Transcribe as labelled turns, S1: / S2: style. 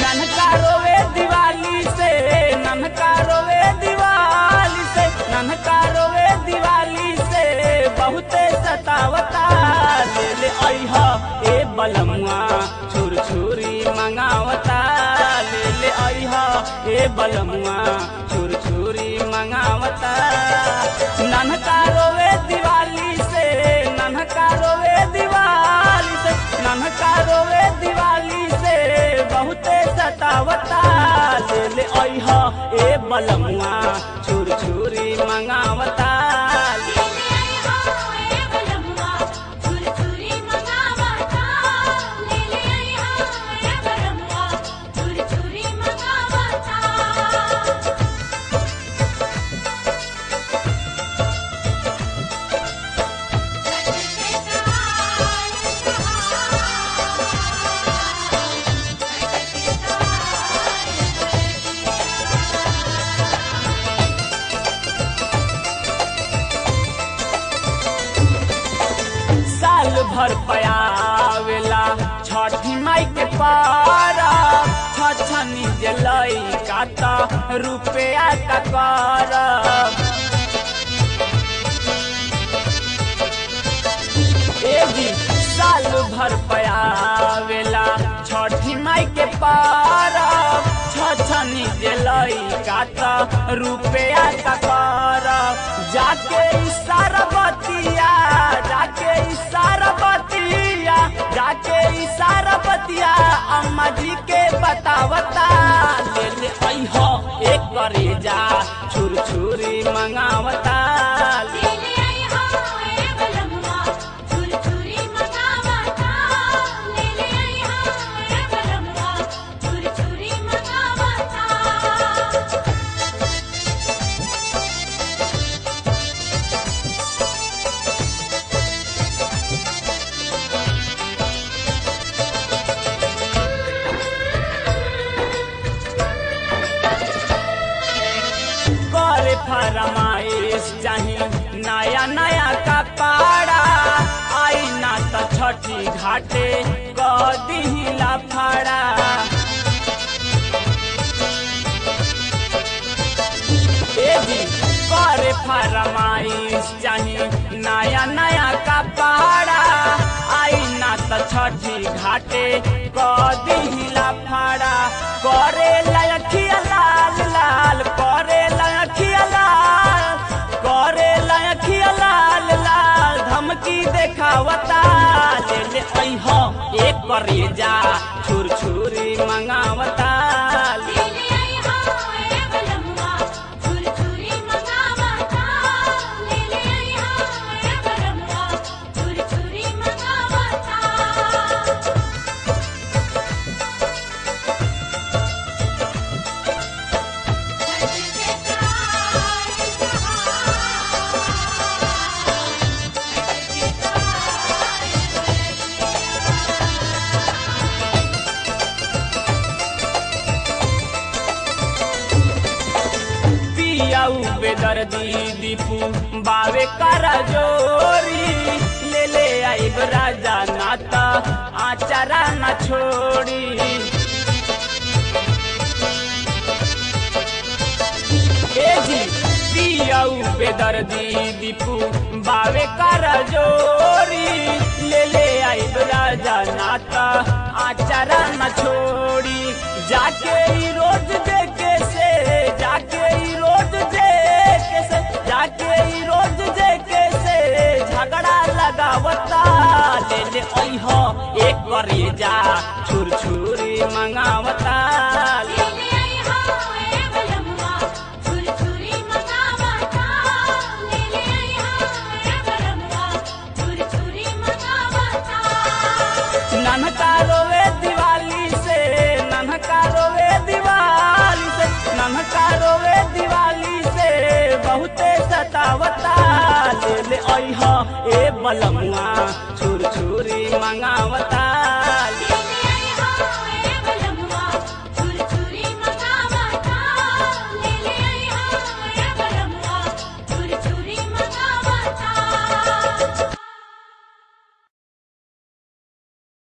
S1: ननका रोवे दिवाली से ननका रोवे दिवाली से ननका रोवे दिवाली से बहुते सतावता ले ले अइहा ए बलमुआ छुर छुरी मंगावता ले ले अइहा ए बलमुआ छुर छुरी मंगावता ननका रोवे दिवाली से ननका रोवे दिवाली से ननका रोवे दिवाली से बहुते सतावता ले ले अइहा ए बलमुआ छुर छुरी मंगावता ले
S2: ले आई हो ए बलमुआ छुर छुरी मंगावता ले ले आई हो ए बलमुआ छुर छुरी मंगावता
S1: साल भर पयावेला छठी माई के पारा छछनी जलई काता रुपया का कर ए जी साल भर पयावेला छठी माई के पारा छछनी जलई काता रुपया का कर जाके इशारा बतिया जाके इशारा बतिया जाके इशारा बतिया अम्मा जी के बतावता ले ले अइहो एक करे जा छुर छुरी मंगावता ले
S2: ले ले आई हो ए बलमुआ छुर छुरी मंगावता ले ले आई हो ए बलमुआ छुर छुरी मंगावता
S1: करे फरमाइश चाही नया नया कपड़ा आई ना त छठी घाटे क दिहिला फड़ा ए जी करे फरमाइश चाही नया नया कपड़ा आई ना त छठी घाटे क दिहिला फड़ा करे लयखिया लाल लाल करे लयखिया लाल करे लयखिया लाल लाल धमकी देखावता ले ले अइहो एक करे जा छुर छुरी मंगावता ले
S2: ले ले आई हो ए बलमुआ छुर छुरी मंगावता ले ले आई हो ए बलमुआ छुर छुरी मंगावता
S1: पियाऊ बेदर्दी दीपू बावे करा जोरी ले ले आइब राजा नाता आचारा न छोड़ी ए जी पियाऊ बेदर्दी दीपू बावे करा जोरी ले ले आइब राजा नाता आचारा न छोड़ी जाके ई रोज देखे से जाके ई रोज देखे से जाके ई रोज देखे से झगड़ा लगावता ले ले अइहो एक करे जा छुर छुरी मंगावता ले
S2: ले ले आई हो ए बलमुआ छुर छुरी मंगावता ले ले आई हो ए बलमुआ छुर छुरी मंगावता
S1: ननका रोवे दिवाली से ननका रोवे दिवाली से ननका रोवे दिवाली से बहुते सतावता ले ले अइहा ए बलमुआ छुर छुरी मंगावता